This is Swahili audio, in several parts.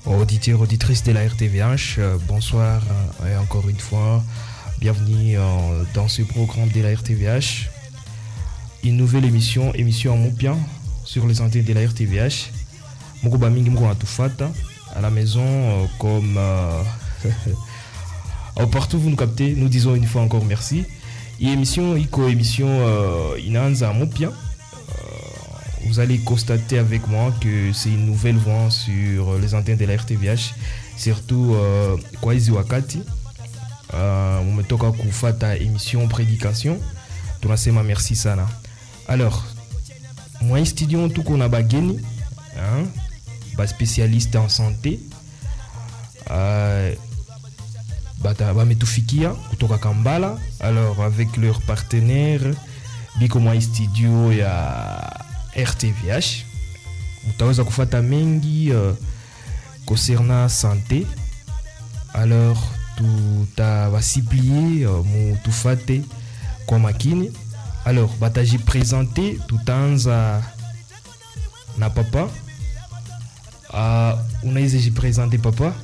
Auditeurs, auditrices de la RTVH, euh, bonsoir euh, et encore une fois, bienvenue euh, dans ce programme de la RTVH. Une nouvelle émission, émission en Moupia sur les antennes de la RTVH. Moko bamingi moko natufata à la maison euh, comme euh, euh, partout vous nous captez, nous disons une fois encore merci. Et émission iko émission euh, inaanza Moupia. vous allez constater avec moi que c'est une nouvelle voix sur les antennes de la RTVH, surtout uh, kwa hizi wakati uh, umetoka kufata émission prédication, tunasema merci sana. Alors, moi studio tuko na bageni hein, ba spécialiste en santé uh, bametufikia kutoka Kambala, alors avec leur partenaire biko mwa studio ya RTVH mutaweza kufata mengi uh, concernant santé alors tutawasiplie uh, mutufate kwa makini alors bataji présente tutaanza na papa uh, unaweza jipresente papa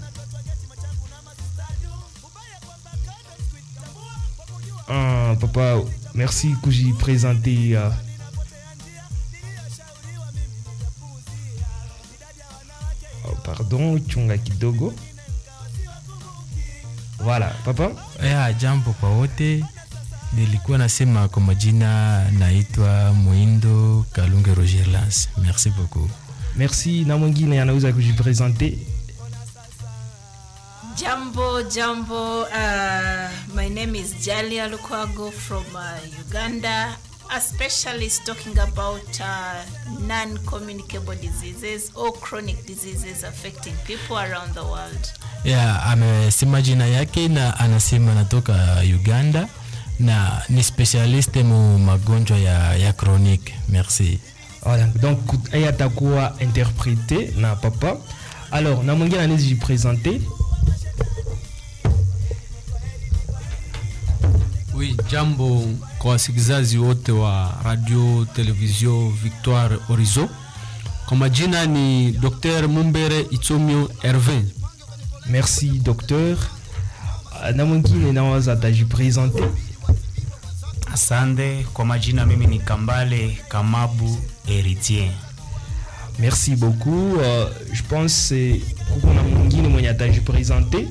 uh, papa merci kujipresente uh, pardon chunga kidogo voilà papa ya jambo kwa wote nilikuwa nasema kwa majina naitwa mwindo kalunge roger lance merci beaucoup merci na mwingine anaweza kujipresente Jambo, Jambo. Uh, my name is Jalia Lukwago from uh, Uganda, a specialist talking about uh, non communicable diseases or chronic diseases affecting people around the world. ya amesema jina yake na anasema anatoka uganda na ni specialiste mu magonjwa ya, ya chronique merci voilà donc yeye atakuwa interprété na papa alors na mwingine anaweza jipresente Oui, jambo kwa wasikilizaji wote wa radio televizio Victoire Horizon. Kwa majina ni Dr. Mumbere Itomio Hervin. merci docteur Uh, na mwingine naweza atajipresente Asante kwa majina, mimi ni Kambale Kamabu Heritier. merci beaucoup uh, je pense kuko na mwingine mwenye atajipresente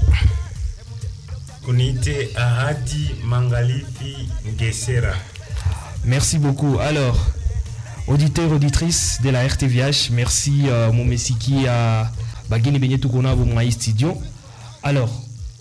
Kunite Ahadi Mangalifi Ngesera. Merci beaucoup. Alors, auditeurs, auditrices de la RTVH, merci euh, Momesiki ya bageni benye tuko nabo mwa hii studio. Alors,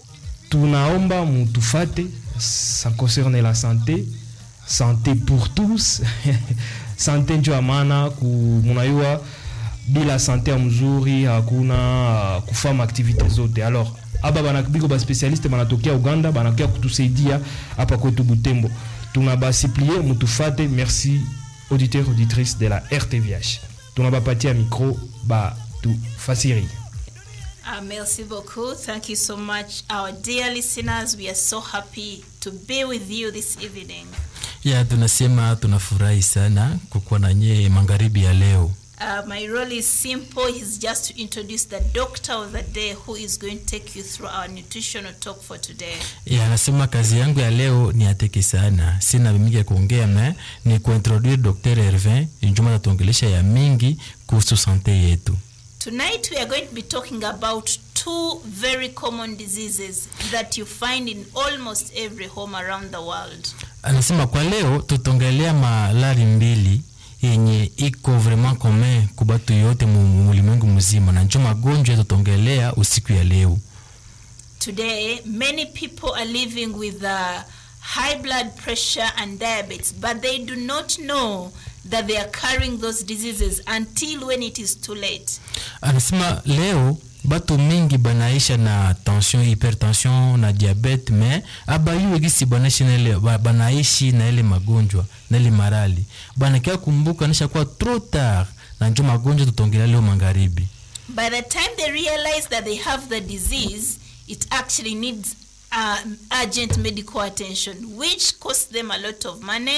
tunaomba mutufate, ça concerne la santé, santé pour tous. santé njo ya maana ku munayua bila sante ya mzuri hakuna uh, kufanya activite zote alors aba banabiko baspecialiste banatokea uganda banakia kutusaidia hapa kwetu butembo tunabasiplie mutufate merci auditeur auditrice de la rtvh tunabapatia micro batufasiri Uh, merci beaucoup. Thank you so much, our dear listeners. We are so happy to be with you this evening. ya tunasema tunafurahi sana kukuwa na nyie magharibi ya leo Uh, my role is simple. It's just to introduce the doctor of the day who is going to take you through our nutritional talk for today. ya anasema kazi yangu ya leo ni ateke sana sina mingi ya kuongea me ni kuintroduire dr hervin njuma tatuongelesha ya mingi kuhusu sante yetu Tonight, we are going to be talking about two very common diseases that you find in almost every home around the world. anasema kwa leo tutaongelea malari mbili yenye iko vraiment commun ku batu yote mu mu ulimwengu mzima na njo magonjwa tutaongelea usiku ya leo Today, many people are living with uh, high blood pressure and diabetes, but they do not know that they are carrying those diseases until when it is too late. anasema leo batu mingi banaisha na tension hypertension na diabete me abayuwe gisi banaishi na ile ba- banaishi na ile magonjwa na ile marali banakia kumbuka nisha kuwa trop tard na njo magonjwa tutongelea leo magharibi By the time they realize that they have the disease, it actually needs uh, urgent medical attention, which costs them a lot of money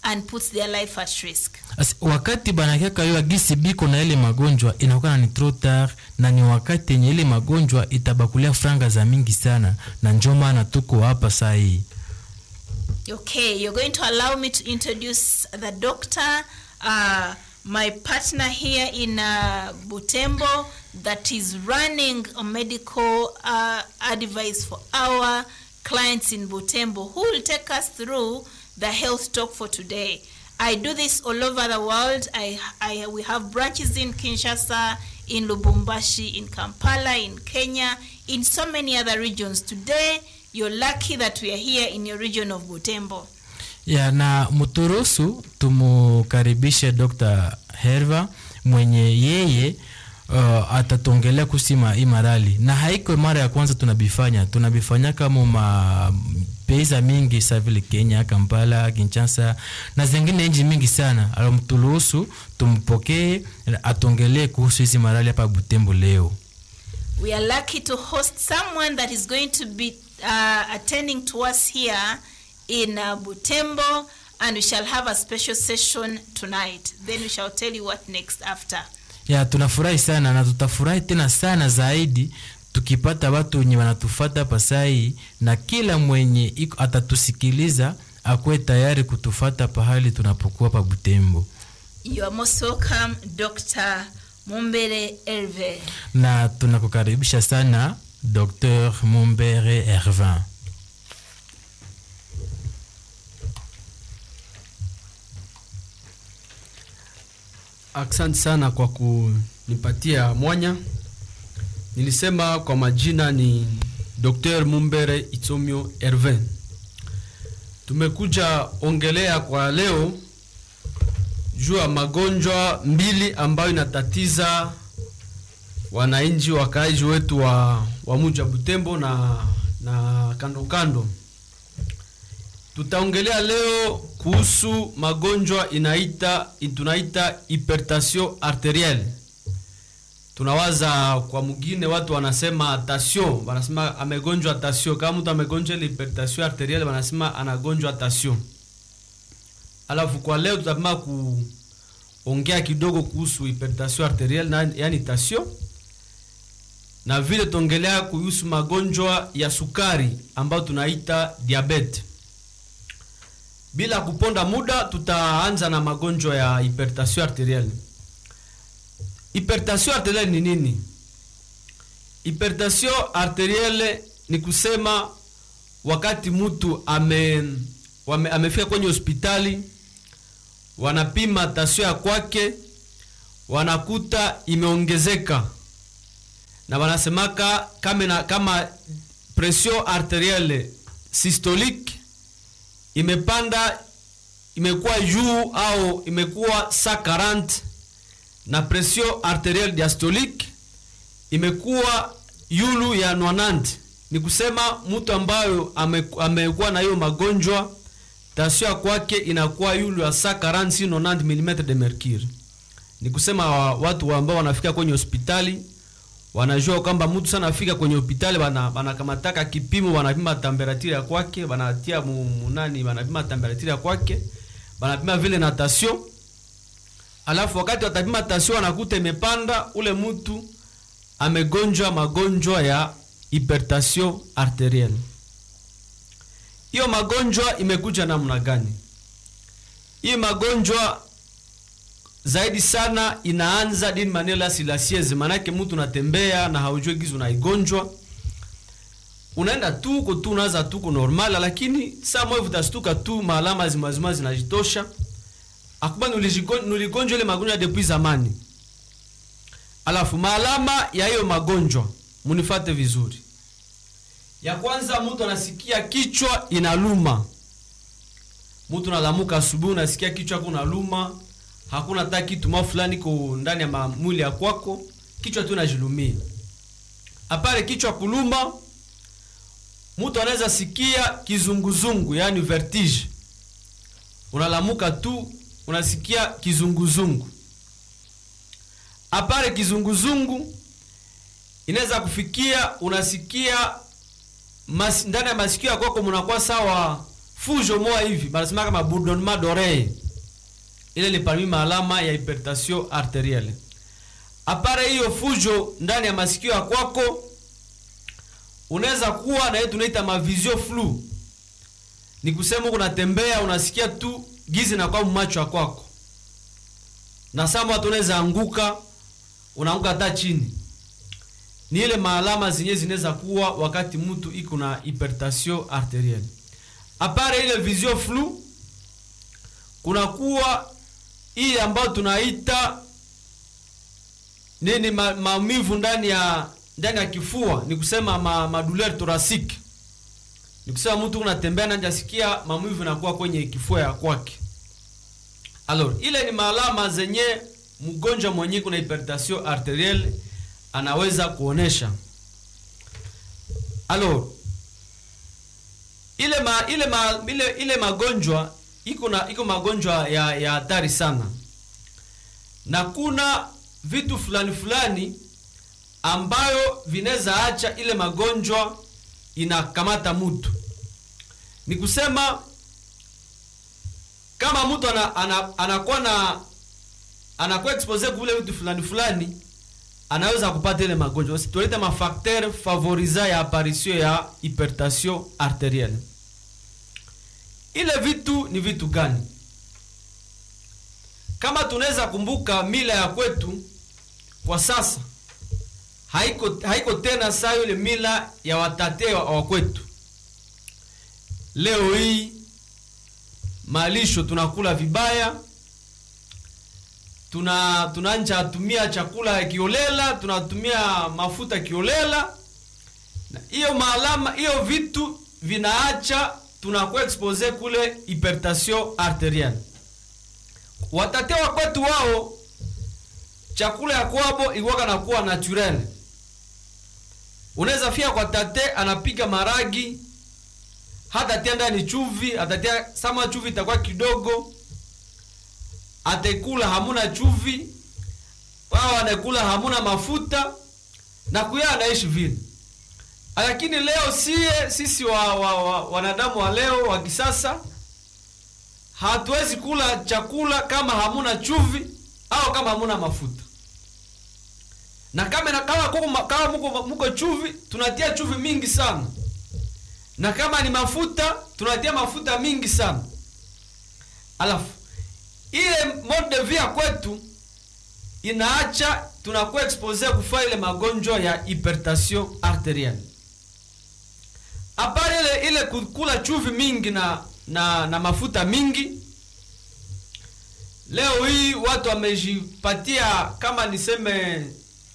and puts their life at risk. Asi, wakati banakiaka yo agisi biko na ile magonjwa inakuwa ni trop tard na ni wakati yenye ile magonjwa itabakulia franga za mingi sana na njo maana tuko hapa saa hii Okay, you're going to allow me to introduce the doctor, uh, my partner here in uh, Butembo, that is running a medical uh, advice for our clients in Butembo, who will take us through the health talk for today. I do this all over the world. I, I, we have branches in Kinshasa, in Lubumbashi, in Kampala, in Kenya, in so many other regions. Today, you're lucky that we are here in your region of Butembo. ya na mturuhusu tumukaribishe Dr. Herva mwenye yeye uh, atatuongelea kusima imarali na haiko mara ya kwanza tunabifanya tunabifanya kama ma pesa mingi sa vile Kenya, Kampala, Kinshasa na zingine nchi mingi sana. Alomturuhusu tumpokee atuongelee kuhusu hizi marali hapa Butembo leo. We are lucky to host someone that is going to be uh, attending to us here in uh, Butembo, and we shall have a special session tonight. Then we shall tell you what next after. ya tunafurahi sana na tutafurahi tena sana zaidi tukipata watu wenye wanatufata pasai na kila mwenye iko atatusikiliza akuwe tayari kutufata pahali tunapokuwa pa Butembo. You are most welcome, Dr. Mumbere Herve. Na tunakukaribisha sana Dr. Mumbere Hervin. Asante sana kwa kunipatia mwanya. Nilisema kwa majina ni Dr. Mumbere Itomio Hervin. Tumekuja ongelea kwa leo juu ya magonjwa mbili ambayo inatatiza wananchi wakaaji wetu wa, wa mji wa Butembo na, na kando kando. Tutaongelea leo kuhusu magonjwa inaita tunaita hypertension arterielle. Tunawaza kwa mwingine watu wanasema tension, wanasema amegonjwa tension. Kama mtu amegonjwa ile hypertension arterielle wanasema anagonjwa tension. Alafu kwa leo tutapima kuongea kidogo kuhusu hypertension arterielle na yani tension na vile tuongelea kuhusu magonjwa ya sukari ambayo tunaita diabetes. Bila kuponda muda, tutaanza na magonjwa ya hypertension arterielle. Hypertension arterielle ni nini? Hypertension arterielle ni kusema wakati mtu ame, wame, amefika kwenye hospitali wanapima tasio ya kwake wanakuta imeongezeka na wanasemaka kama, na, kama pression arterielle systolique imepanda imekuwa juu au imekuwa 140 na pression arterielle diastolique imekuwa yulu ya 90 ni kusema mtu ambayo ame, amekuwa na hiyo magonjwa tasio ya kwake inakuwa yulu ya 140 si 90 mm de mercure ni kusema watu ambao wanafika kwenye hospitali wanajua kwamba mtu sana afika kwenye hospitali wanakamataka bana kipimo wanapima temperature ya kwake wanatia munani wanapima temperature ya kwake wanapima vile na tension alafu wakati watapima tension wanakuta imepanda ule mtu amegonjwa magonjwa ya hypertension arterielle hiyo magonjwa imekuja namna gani hii magonjwa zaidi sana inaanza dini manela silasieze, manake mtu unatembea na haujui gizu unaigonjwa, unaenda tuko tu unaanza tuko normal, lakini saa moja utastuka tu maalama zimazima zinajitosha, akuba nuligonjwa ile magonjwa depuis zamani. Alafu maalama ya hiyo magonjwa munifate vizuri. Ya kwanza, mtu anasikia kichwa inaluma. Mtu nalamuka asubuhi, unasikia kichwa kunaluma hakuna hata kitu ma fulani ko ndani ya mwili ya kwako, kichwa tu inajilumia. Apare kichwa kuluma, mtu anaweza sikia kizunguzungu, yani vertige. Unalamuka tu unasikia kizunguzungu. Apare kizunguzungu, inaweza kufikia unasikia mas, ndani ya masikio ya kwako mnakuwa sawa fujo moja hivi, banasema kama bourdonnement d'oreille ile ni parmi maalama ya hypertension arterielle apare hiyo fujo ndani ya masikio ya kwako unaweza kuwa na hiyo tunaita mavisio flu ni kusema unatembea unasikia tu gizi na kwa macho ya kwako na sama watu unaweza anguka unaanguka hata chini ni ile maalama zenyewe zinaweza kuwa wakati mtu iko na hypertension arterielle apare ile visio flu kunakuwa hii ambayo tunaita nini ma, maumivu ndani ya ndani ya kifua ni kusema ma, madouleur thoracique ni kusema mtu unatembea na jasikia maumivu inakuwa kwenye kifua ya kwake alors ile ni maalama zenye mgonjwa mwenye kuna hypertension arterielle anaweza kuonesha alors ile ma, ile, ma, ile, ile magonjwa iko na iko magonjwa ya ya hatari sana na kuna vitu fulani fulani ambayo vinaweza acha ile magonjwa inakamata mtu ni kusema kama mtu ana, ana, anakuwa na anakuwa expose kule vitu fulani fulani anaweza kupata ile magonjwa tunaita mafacteur favorisa ya apparition ya hypertension arterielle ile vitu ni vitu gani kama tunaweza kumbuka mila ya kwetu kwa sasa haiko, haiko tena saa ile mila ya watate wa, wa kwetu leo hii malisho tunakula vibaya tuna tunanja tumia chakula kiolela tunatumia mafuta kiolela hiyo maalama hiyo vitu vinaacha tunakuwa expose kule hypertension arterielle watate wa kwetu wao chakula ya kwabo iwaka na kuwa naturel unaweza fia kwa tate anapiga maragi hatatia ndani chuvi atatia sama chuvi itakuwa kidogo atekula hamuna chuvi wao anakula hamuna mafuta na kuya anaishi vile lakini leo sie sisi wa, wa, wa, wanadamu wa leo wa kisasa hatuwezi kula chakula kama hamuna chuvi au kama hamuna mafuta na kama na kama kuko, kama muko, muko chuvi tunatia chuvi mingi sana na kama ni mafuta tunatia mafuta mingi sana alafu ile mode de vie ya kwetu inaacha tunakuwa expose kufaa ile magonjwa ya hypertension arterielle apart ile ile kukula chuvi mingi na na, na mafuta mingi leo hii watu wamejipatia kama niseme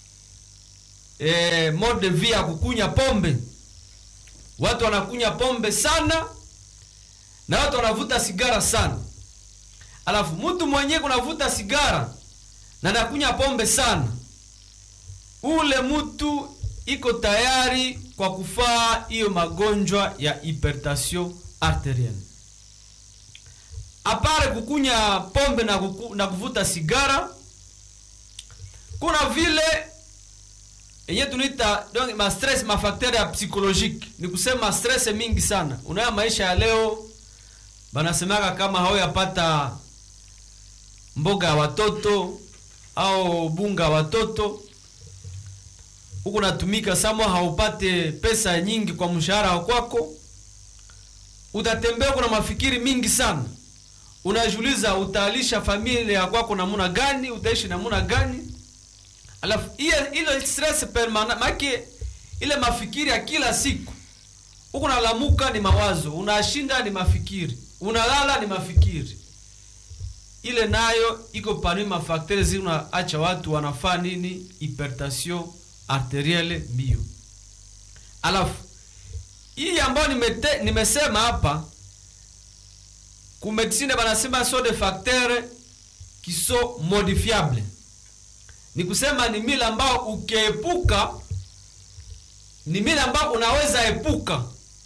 e, mode de vie ya kukunya pombe watu wanakunya pombe sana na watu wanavuta sigara sana alafu mtu mwenyewe kunavuta sigara na nakunya pombe sana ule mtu iko tayari kwa kufaa hiyo magonjwa ya hypertension arterielle apare kukunya pombe na, kuku, na kuvuta sigara kuna vile yenye tunaita donc ma stress ma facteur ya psychologique ni kusema stress mingi sana unaya maisha ya leo banasemaka kama hauyapata mboga ya watoto au bunga ya watoto huku natumika samwa haupate pesa nyingi kwa mshahara wa kwako utatembea kuna mafikiri mingi sana unajiuliza utaalisha familia ya kwako namuna gani utaishi namuna gani alafu ile ile stress permanent make ile mafikiri ya kila siku huku nalamuka ni mawazo unashinda ni mafikiri unalala ni mafikiri ile nayo iko parmi mafakteri zinaacha watu wanafaa nini hypertension arterielle mbio alafu hii ambayo nimete, nimesema hapa kumedicine banasema so de facteur qui sont modifiable ni kusema ni mila ambao ukiepuka ni mila ambao unaweza epuka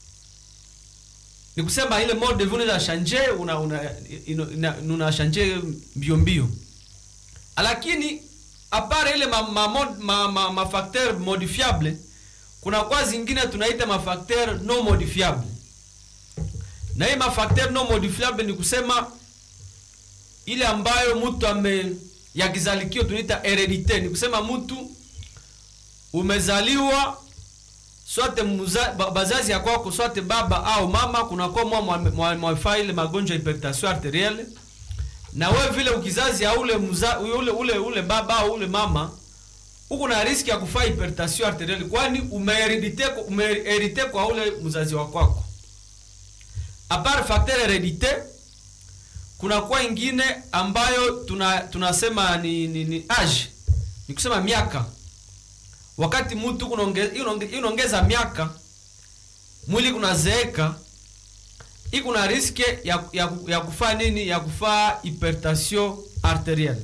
ni kusema ile mode de vie unaweza shanje una una una, una shanje mbio mbio lakini apart ile ma, ma, ma, ma, ma, ma facteur modifiable kuna kwa zingine tunaita mafacteur non modifiable na hii mafacteur non modifiable ni kusema ile ambayo mtu ame ya kizalikio tunaita heredite ni kusema mtu umezaliwa swate muza, ba, bazazi ya kwako swate baba au mama kunakuwa mwa mwa- mwafaa ile magonjwa ya hypertension arterielle na we vile ukizazi ya ule, muza, ule, ule, ule baba au ule mama uko na riski ya kufaa hypertension arterielle kwani umeheredite umeherite kwa ule mzazi wa kwako apart facteur heredite kuna kwa ingine ambayo tuna tunasema ni, ni, ni age ni kusema miaka wakati mtu kunaonge- inaonge- inaongeza miaka mwili kunazeeka hii kuna riske ya, ya, ya kufaa nini ya kufaa hypertension arterielle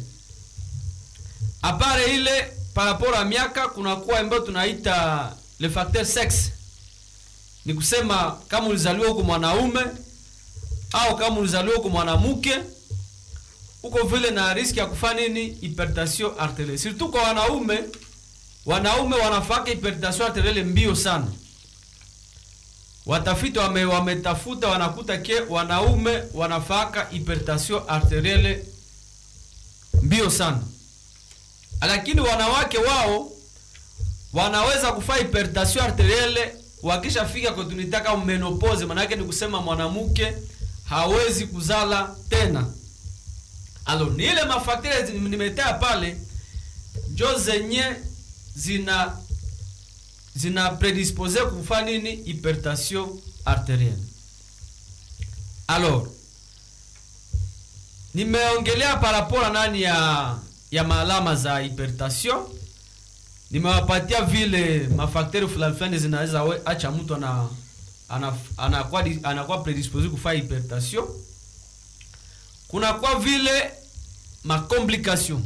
apare ile paraporo ya miaka kunakuwa ambayo tunaita le facteur sexe ni kusema kama ulizaliwa huko mwanaume au kama ulizaliwa huko mwanamke uko vile na riski ya kufaa nini hypertension arterielle surtout kwa wanaume wanaume wanafaka hypertension arterielle mbio sana watafiti wame, wametafuta wanakuta ke wanaume wanafaka hypertension arterielle mbio sana lakini wanawake wao wanaweza kufaa hypertension arterielle wakishafika kwa tunitaka menopause manake ni kusema mwanamke hawezi kuzala tena alo ni ile mafaktire nimetea pale njo zenye zina zina predispose kufa nini hypertension arterielle alors nimeongelea parapora nani ya ya maalama za hypertension nimewapatia vile mafakteri fulani fulani zinaweza we- acha mtu ana ana- anakuwa di- anakuwa predispose kufa hypertension kuna kwa vile macomplication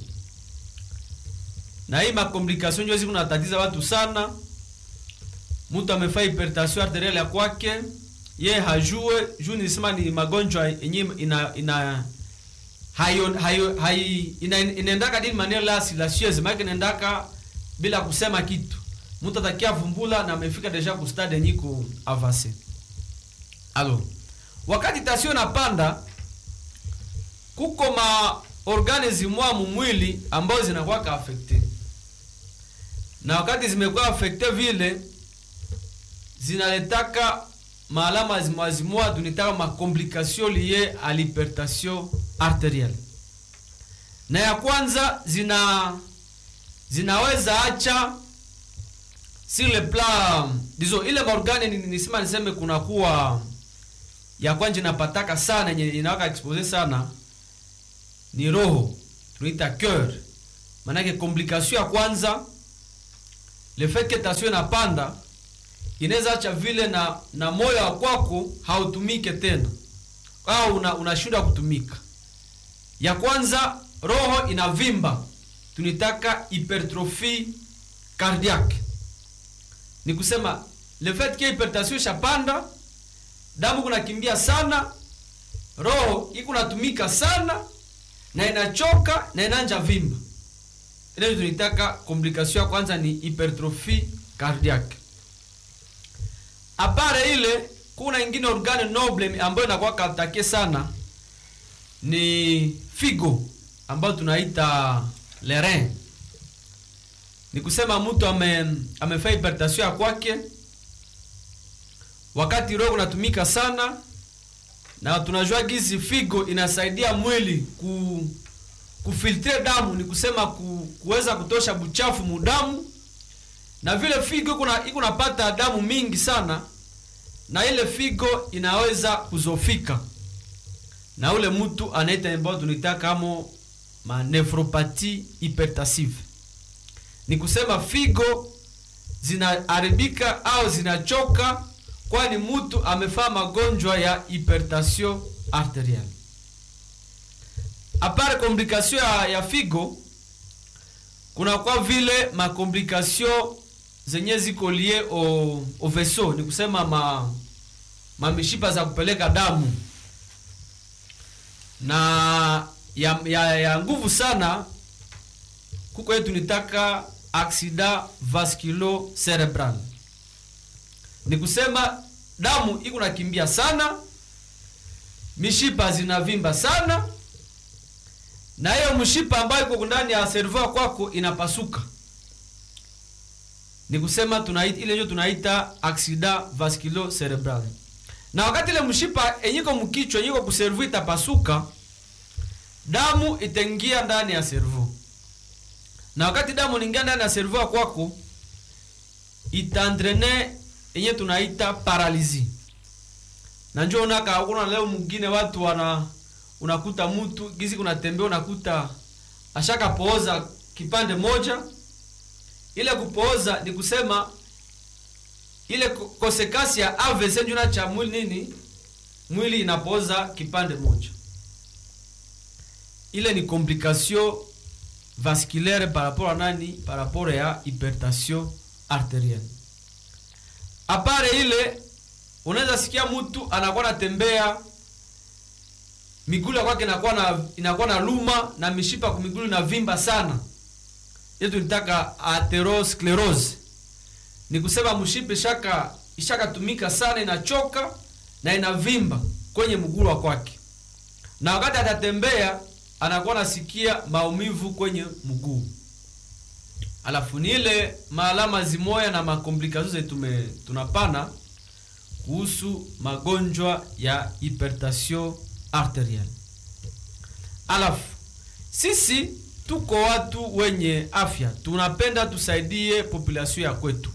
na hii macomplication ndio ziku natatiza watu sana mtu amefaa hypertension arterielle ya kwake ye hajue juu nilisema ni magonjwa yenye ina ina hayo hayo hai ina, inaendaka dini maneno la silencieuse maana inaendaka bila kusema kitu mtu atakia vumbula na amefika deja ku stade yenye ku avance alo wakati tasio napanda kuko ma organisme mwa mumwili ambazo zinakuwa ka affecte na wakati zimekuwa affecte vile zinaletaka maalama zimwazimwa tunitaka makomplikation liye à l'hypertension arterielle na ya kwanza zina zinaweza acha sur le plan dizo ile maorgane ni- nisema niseme kunakuwa ya kwanja inapataka sana yenye inawaka expose sana ni roho tunaita cœur maanake complication ya kwanza le fait que tension inapanda inaweza acha vile na na moyo wa kwako hautumike tena au una- unashindwa kutumika ya kwanza roho inavimba tunitaka hypertrophie cardiaque ni kusema le fait que hypertension ishapanda damu kunakimbia sana roho iko natumika sana na inachoka na inanja vimba ile tunitaka complication ya kwanza ni hypertrophie cardiaque apare ile kuna ingine organe noble ambayo inakuwa katake sana ni figo ambayo tunaita le rein ni kusema mtu ame amefaa hypertension ya kwake wakati roho unatumika sana na tunajua gizi figo inasaidia mwili ku kufiltre damu ni kusema ku, kuweza kutosha buchafu mudamu na vile figo iko na- iko napata damu mingi sana na ile figo inaweza kuzofika na ule mtu anaita ambao tunaita kama manephropathie hypertensive ni kusema figo zinaharibika au zinachoka kwani mtu amefaa magonjwa ya hypertension arterielle apart complication ya, ya figo kuna kwa vile makomplikation zenye ziko lie au, au vaisseau ni kusema ma mamishipa za kupeleka damu na ya, ya, ya nguvu sana kuko yetu nitaka accident vasculo cerebral ni kusema damu iko nakimbia sana mishipa zinavimba sana na hiyo mshipa ambayo iko ndani ya servo kwako inapasuka ni kusema tunaita ile ndio tunaita accident vasculo cerebral na wakati ile mshipa enyiko mkichwa enyiko kuservu itapasuka damu itaingia ndani ya servo na wakati damu inaingia ndani ya servo kwako itandrene yenye tunaita paralizi na njo unaka kuna leo mwingine watu wana unakuta mtu gizi kunatembea unakuta ashaka pooza kipande moja ile kupooza ni kusema ile ko- kosekasi ya AVC njuna cha mwili nini mwili inapooza kipande moja ile ni complication vasculaire par rapport à nani par rapport ya hypertension arterielle apare ile unaweza sikia mtu anakuwa natembea migulu ya kwake inakuwa na inakuwa na luma na mishipa kwa migulu inavimba sana yetu nitaka atherosclerose ni kusema mshipa ishaka ishakatumika sana inachoka na inavimba kwenye mguu wa kwake na wakati atatembea anakuwa nasikia maumivu kwenye mguu alafu ni ile maalama zimoya na makomplikasio zetu tume- tunapana kuhusu magonjwa ya hypertension arterielle alafu sisi tuko watu wenye afya tunapenda tusaidie population ya kwetu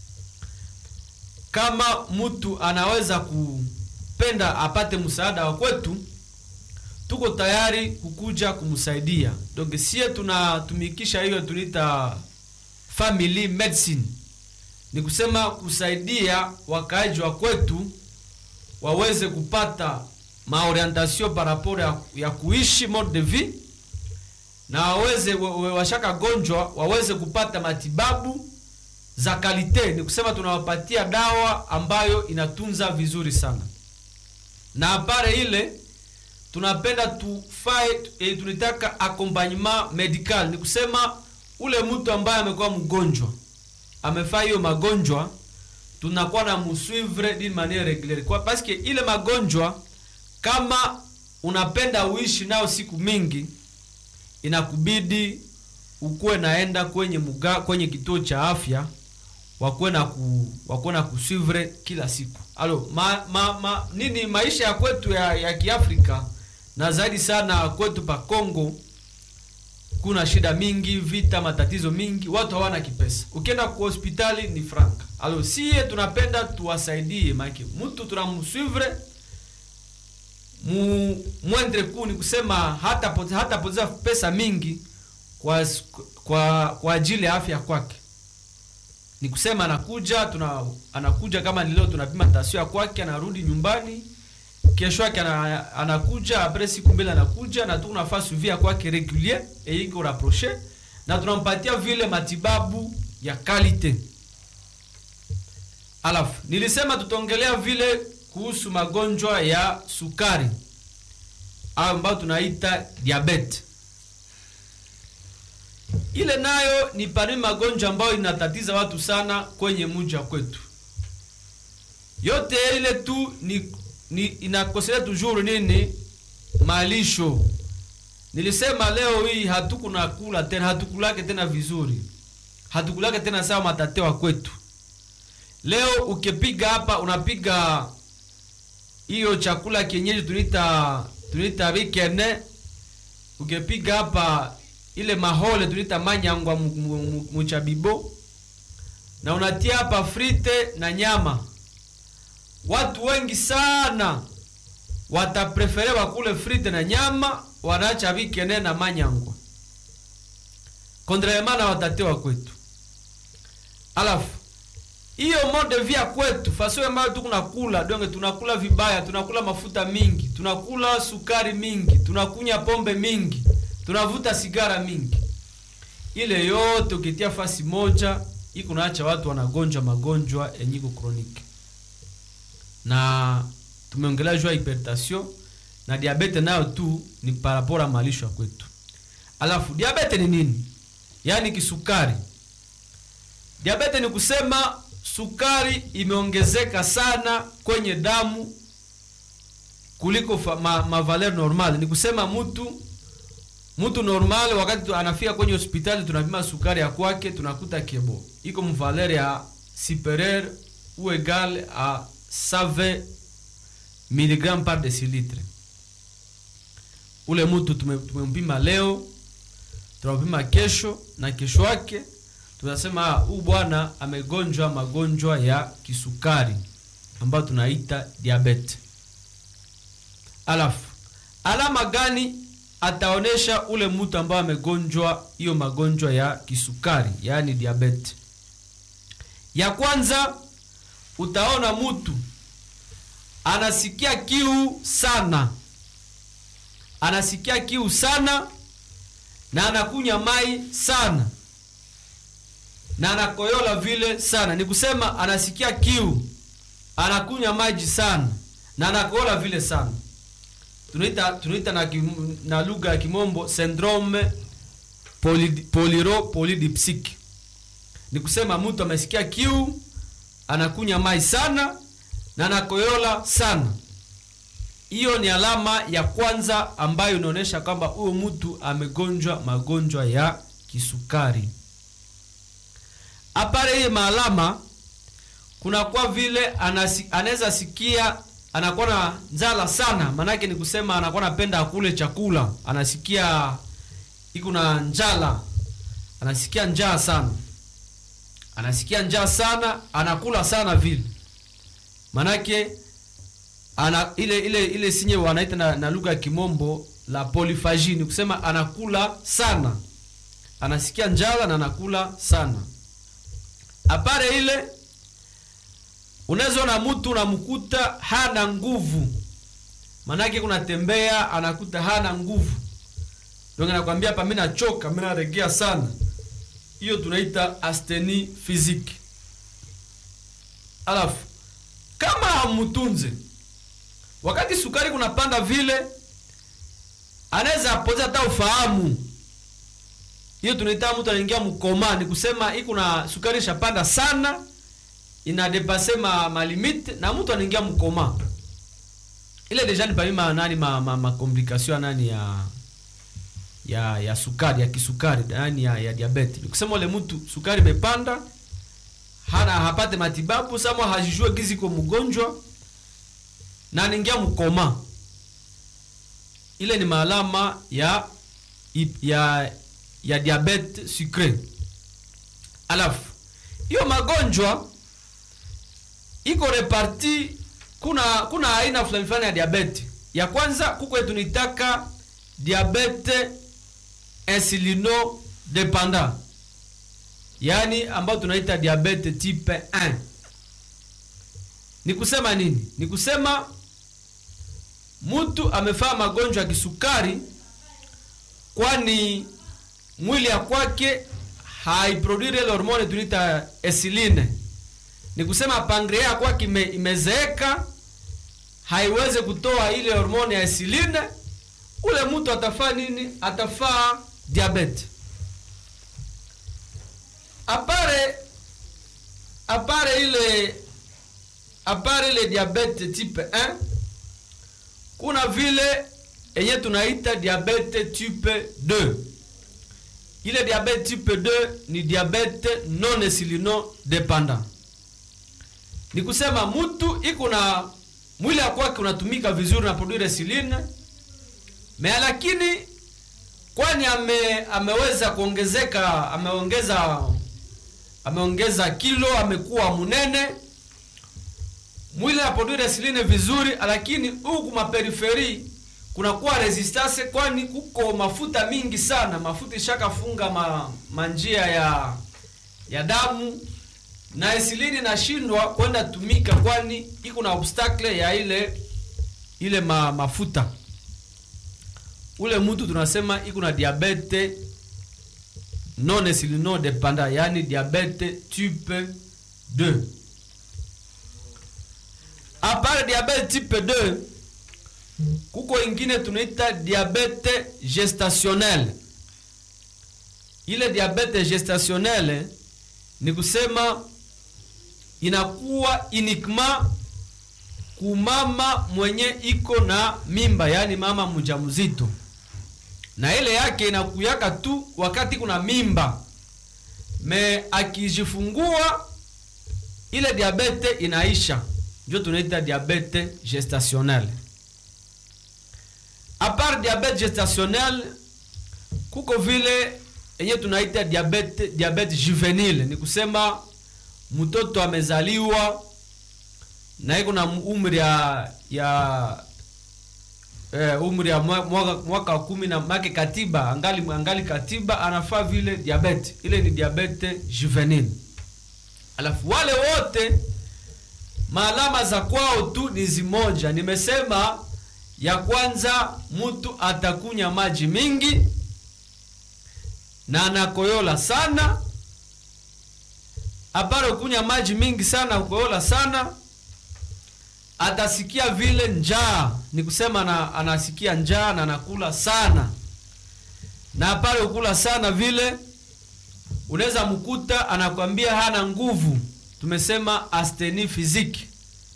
kama mtu anaweza kupenda apate msaada wa kwetu tuko tayari kukuja kumsaidia donc sie tunatumikisha hiyo tunaita family medicine ni kusema kusaidia wakaaji wa kwetu waweze kupata maorientation par rapport ya, ya kuishi mode de vie na waweze wa- wa- washaka gonjwa waweze kupata matibabu za kalite ni kusema tunawapatia dawa ambayo inatunza vizuri sana na apare ile tunapenda tufae e, tunataka accompagnement medical ni kusema ule mtu ambaye amekuwa mgonjwa amefaa hiyo magonjwa tunakuwa na muswivre d'une manière régulière kwa parce que ile magonjwa kama unapenda uishi nao siku mingi inakubidi ukuwe naenda kwenye muga, kwenye kituo cha afya wakuwe na ku, wakuwe na kuswivre kila siku alo ma, ma, ma, nini maisha ya kwetu ya, ya kiafrika na zaidi sana kwetu pa Kongo kuna shida mingi vita matatizo mingi watu hawana kipesa ukienda kwa hospitali ni franka alo sie tunapenda tuwasaidie maake mtu tunamswivre mu mwendre kuu ni kusema hata pote- hata poteza pesa mingi kwa, s- kwa, kwa ajili ya afya kwake ni kusema anakuja tuna anakuja kama ni leo tunapima tasio ya kwake anarudi nyumbani kesho yake ana, anakuja apres siku mbili anakuja na tunafaa suivi ya kwake regulier et iko rapproché na tunampatia vile matibabu ya kalite alafu nilisema tutaongelea vile kuhusu magonjwa ya sukari ambayo tunaita diabete ile nayo ni parmi magonjwa ambayo inatatiza watu sana kwenye mji wa kwetu yote ile tu ni, ni inakosea toujours nini malisho nilisema leo hii hatukuna kula tena hatukulake tena vizuri hatukulake tena sawa matate wa kwetu leo ukipiga hapa unapiga hiyo chakula kienyeji tunaita tunaita bikene ukipiga hapa ile mahole tunaita manyangwa mu- mu- mu- muchabibo na unatia hapa frite na nyama watu wengi sana wataprefere wakule frite na nyama wanaacha bikene na manyangwa kontrarement na watate wa kwetu alafu hiyo mode via kwetu faso ambayo tukunakula donge tunakula vibaya tunakula mafuta mingi tunakula sukari mingi tunakunya pombe mingi tunavuta sigara mingi ile yote ukitia fasi moja iko naacha watu wanagonjwa magonjwa yenye iko kroniki na tumeongelea juu ya hypertension na diabete nayo tu ni parapora malisho ya kwetu alafu diabete ni nini yaani kisukari diabete ni kusema sukari imeongezeka sana kwenye damu kuliko fa, ma, ma valeur normal ni kusema mtu mtu normal wakati tu- anafika kwenye hospitali tunapima sukari ya kwake tunakuta kebo iko mvaler ya superieur ou égal à 120 mg par décilitre ule mtu tume- tumempima leo tunampima kesho na kesho yake tunasema "Ah, huu bwana amegonjwa magonjwa ya kisukari ambayo tunaita diabete alafu alama gani ataonesha ule mtu ambaye amegonjwa hiyo magonjwa ya kisukari yaani diabete ya kwanza utaona mtu anasikia kiu sana anasikia kiu sana na anakunywa mai sana na anakoyola vile sana ni kusema anasikia kiu anakunywa maji sana na anakoyola vile sana tunaita tunaita na, kim- na lugha ya kimombo syndrome poly, polyro polydipsic ni kusema mtu amesikia kiu anakunywa mai sana na anakoyola sana hiyo ni alama ya kwanza ambayo inaonyesha kwamba huyo mtu amegonjwa magonjwa ya kisukari apare hiye maalama kunakuwa vile anasi- anaweza sikia anakuwa na njala sana maanake ni kusema anakuwa napenda akule chakula anasikia iko na njala anasikia njaa sana anasikia njaa sana anakula sana vile manake ana ile ile ile sinye wanaita na, na lugha ya kimombo la polyphagie ni kusema anakula sana anasikia njala na anakula sana apare ile unaweza ona mtu unamkuta hana nguvu manake kunatembea anakuta hana nguvu ndio anakwambia hapa mimi nachoka mimi naregea sana hiyo tunaita asteni physique alafu kama hamtunze wakati sukari kunapanda vile anaweza apoteza hata ufahamu hiyo tunaita mtu anaingia mkoma ni kusema iko na sukari ishapanda sana inadepase ma, ma limite na mtu anaingia mkoma ile deja ni parmi ma nani ma, ma, ma complication nani ya ya ya sukari ya kisukari nani ya, ya diabete ni kusema ule mtu sukari imepanda hana hapate matibabu sama hajijue gizi kwa mgonjwa na anaingia mkoma ile ni maalama ya ya ya diabete sucre alafu hiyo magonjwa iko reparti kuna kuna aina fulani fulani ya diabete ya kwanza kuko tunitaka diabete insulino dependant yaani ambayo tunaita diabete type 1 ni kusema nini ni kusema mtu amefaa magonjwa ya kisukari kwani mwili ya kwake haiproduire ile hormone tunaita insuline ni kusema pangrea ya kwake ime, imezeeka haiweze kutoa ile hormone ya insuline ule mtu atafaa nini atafaa diabete apare apare ile apare ile diabete type 1 kuna vile enye tunaita diabete type 2 ile diabete type 2 ni diabete non insulino dependant ni kusema mtu iko na mwili ya kwake unatumika vizuri na produire insuline me lakini kwani ame, ameweza kuongezeka ameongeza ameongeza kilo amekuwa mnene mwili anaproduire insuline vizuri lakini huku maperiferi kunakuwa resistance kwani kuko mafuta mingi sana mafuta ishakafunga ma, manjia ya ya damu na insulini inashindwa kwenda tumika kwani iko na obstacle ya ile ile ma, mafuta ule mtu tunasema iko na diabete non insulino dependant yani diabete type 2 apart diabete type 2 kuko ingine tunaita diabete gestationnel ile diabete gestationnel ni kusema inakuwa uniquement kumama mwenye iko na mimba yani mama mjamzito na ile yake inakuyaka tu wakati kuna mimba me akijifungua ile diabete inaisha ndio tunaita diabete gestationnel apart diabete gestationnel kuko vile yenye tunaita diabete diabete juvenile ni kusema mtoto amezaliwa na iko na umri ya ya eh, umri ya mwa- mwaka, mwaka wa kumi na make katiba angali, angali katiba anafaa vile diabete ile ni diabete juvenile alafu wale wote maalama za kwao tu ni zimoja nimesema ya kwanza mtu atakunya maji mingi na anakoyola sana apare kunya maji mingi sana kukoyola sana atasikia vile njaa ni kusema na, anasikia njaa na anakula sana na pale ukula sana vile unaweza mkuta anakwambia hana nguvu tumesema asteni fiziki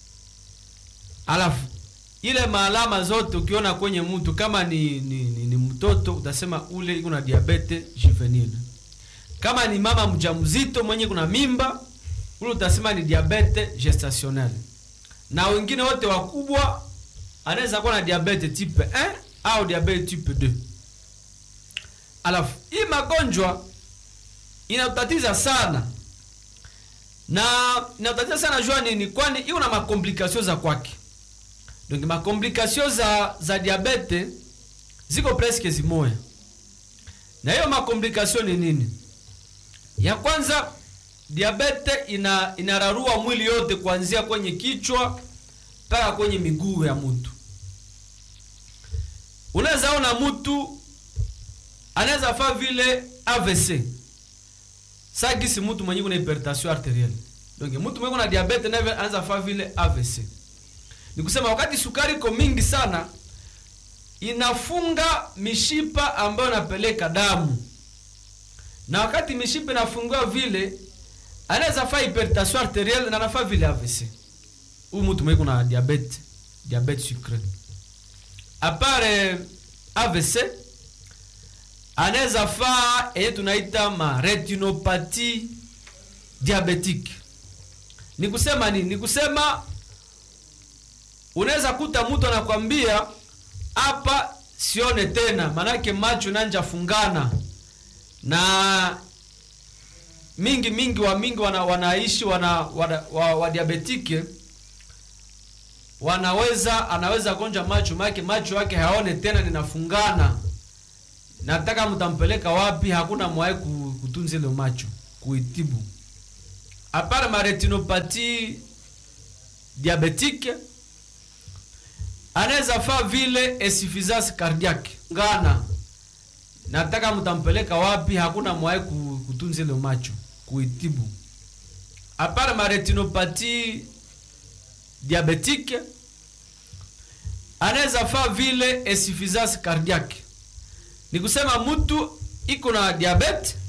alafu ile maalama zote ukiona kwenye mtu kama ni, ni, ni, ni mtoto utasema ule iko na diabete juvenile kama ni mama mjamzito mwenye kuna mimba ule utasema ni diabete gestationnel na wengine wote wakubwa anaweza kuwa na diabete type 1 au diabete type 2 alafu hii magonjwa inatatiza sana na inatatiza sana jua nini kwani iko na makomplikasio za kwake donc makomplikasio za za diabete ziko presque zimoya na hiyo makomplikasio ni nini ya kwanza diabete ina inararua mwili yote kuanzia kwenye kichwa mpaka kwenye miguu ya mtu unaweza ona mtu anaweza faa vile AVC sagisi mtu mwenye kuna hypertension arterielle donc mtu mwenye kuna diabete naye anaweza faa vile AVC ni kusema wakati sukari iko mingi sana inafunga mishipa ambayo inapeleka damu na wakati mishipa inafungua vile anaweza faa hypertension arterielle na anafaa vile AVC huyu mtu mwenye kuna diabete diabete sucre apare AVC anaweza faa yenye tunaita ma retinopathy diabetique ni kusema nini ni kusema unaweza kuta mtu anakwambia hapa sione tena manake macho nanja fungana na mingi mingi wa mingi wana, wanaishi wana, wana, wa, wa diabetike wanaweza anaweza gonja macho make macho yake haone tena ninafungana nataka mtampeleka wapi hakuna mwae kutunza ile macho kuitibu apart ma retinopathy diabetique anaweza faa vile insuffisance cardiaque ngana nataka mtampeleka wapi hakuna mwae kutunza ile macho kuitibu apart ma retinopathy diabetique anaweza faa vile insuffisance cardiaque ni kusema mtu iko na diabete